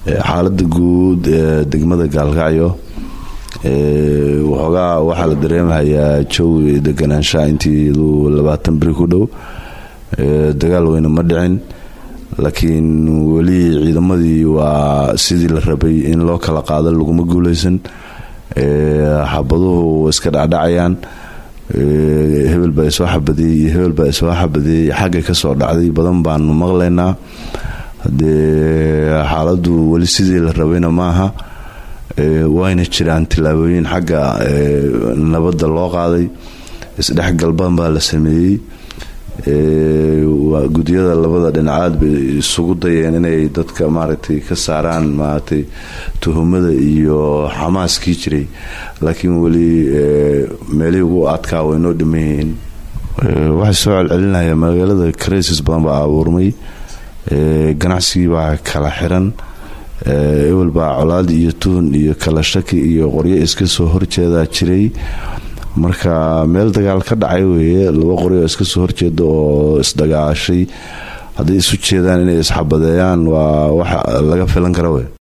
xaalada guud ee degmada gaalkacyo waxoogaa waxaa la dareemahayaa jawi deganaanshaha intii labaatan beri ku dhow dagaal weyne ma dhicin laakiin weli ciidamadii waa sidii la rabay in loo kala qaado laguma guuleysan xabaduhu iska dhacdhacayaan hebel baa isoo xabadiyey iyo hebel baa isoo xabadiyey xagga kasoo dhacday badan baanu maqlaynaa hadee xaaladu weli sidii la rabayna maaha wayna jiraan tillaabooyin xagga nabadda loo qaaday isdhexgal badan baa la sameeyey gudyada labada dhinacaad bay isugu dayeen inay dadka maaragtay ka saaraan maaragtay tuhumada iyo xamaaskii jiray laakiin weli meelihii ugu adkaa way noo dhiman yihiin waxay soo celcelinaya magaalada crisis badan baa abuurmay ganacsigii baa kala xiran ewel baa colaad iyo tuhun iyo kala shaki iyo qoryo iska soo horjeedaa jiray marka meel dagaal ka dhacay weeye laba qoryo iska soo horjeeda oo isdagaashay hadday isu jeedaan inay isxabadeeyaan waa wax laga filan kara wey